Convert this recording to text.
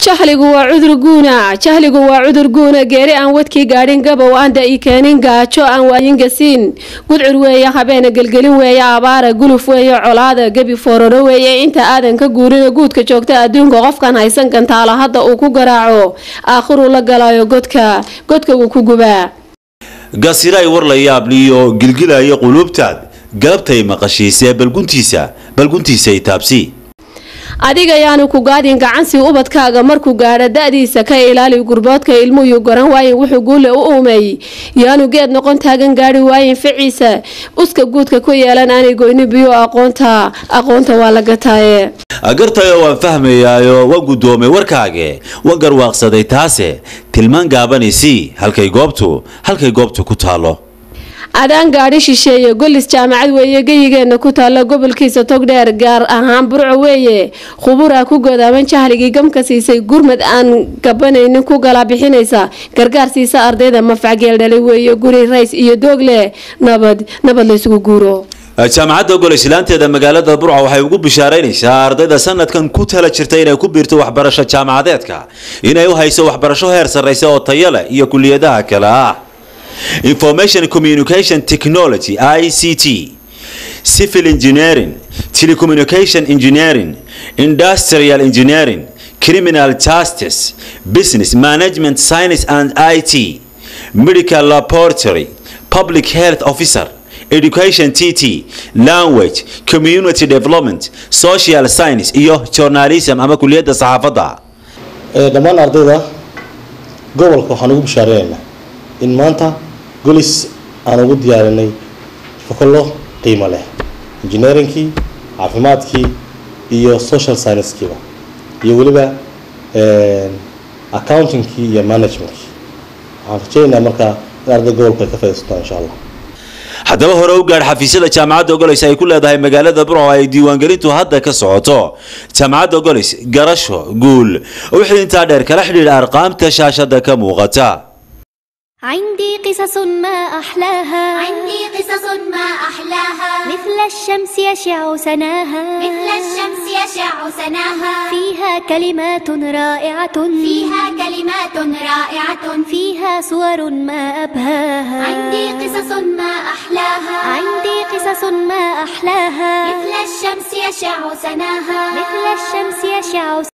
jahligu waa cudur guuna jahligu waa cudur guuna geeri aan wadkii gaadhin gabow aan da i keenin gaajo aan waayingasiin gudcur weeye habeena gelgelin weeye abaara guluf weeye colaada gebi fooraro weeye inta aadan ka guurina guudka joogta adduunka qofkan haysan gantaalo hadda uu ku garaaco aakhiruu la galayo godka godka wuu ku gubaa gasiray war la yaabliyo gilgilaya quluubtaad galabtay maqashiisee balguntiisa balguntiisa itaabsi adiga yaanu ku gaadin gacansi ubadkaaga markuu gaadho da-diisa ka ilaali gurboodka ilmuyu garan waayin wuxuu guule u uumeey yaanu geed noqon taagan gaari waayin ficiisa uska guudka ku yeelan aanay goyni biyo aqoonta aqoonta waa la gataaye gartayo waan fahmayaayo waan guddoomay warkaage waan garwaaqsaday taase tilmaan gaabanaysi halkay goobtu halkay goobtu ku taalo adaan gaadhi shisheeye golis jaamacad weeye geyigeena ku taalla gobolkiisa togdheer gaar ahaan burco weeye khuburaa ku godaaban jahligii gamka siisay gurmad aan gabanaynin ku galaa bixinaysa gargaar siisa ardayda mafacgeel dhalay weeye guri rays iyo doogle nabad nabad laysugu guuro jaamacadda gol islaanteeda magaalada burco waxay ugu bishaaraynaysaa ardayda sanadkan ku tala jirta inay ku biirto waxbarasho jaamacadeedka inay u hayso waxbarasho heer sarraysa oo tayo leh iyo kuliyadaha kale ah information communication technology ict civil engineering telecommunication engineering industrial engineering criminal justice business management science and it medical laboratory public health officer education tt language community development social science iyo journalism ama kuliyadda saxaafadda dhammaan ardayda gobolka waxaan ugu bishaareynayna in maanta golis aan ugu diyaarinay fokollo qiimo leh engineeringkii caafimaadkii iyo social sciencekiiba iyo weliba accountingkii iyo managementkii waxaan rajeynayaa markaa in arday gobolku ay ka faaidaysataan insha allah haddaba hore u gaadh xafiisyada jaamacadda golis ay ku leedahay magaalada burco ay diiwaangelintu hadda ka socoto jaamacadda golis garasho guul wixii intaa dheer kala xidhiidha arqaamta shaashada ka muuqata عندي قصص ما أحلاها عندي قصص ما أحلاها مثل الشمس يشع سناها مثل الشمس يشع سناها فيها كلمات رائعة فيها كلمات رائعة فيها صور ما أبهاها عندي قصص ما أحلاها عندي قصص ما أحلاها مثل الشمس يشع سناها مثل الشمس يشع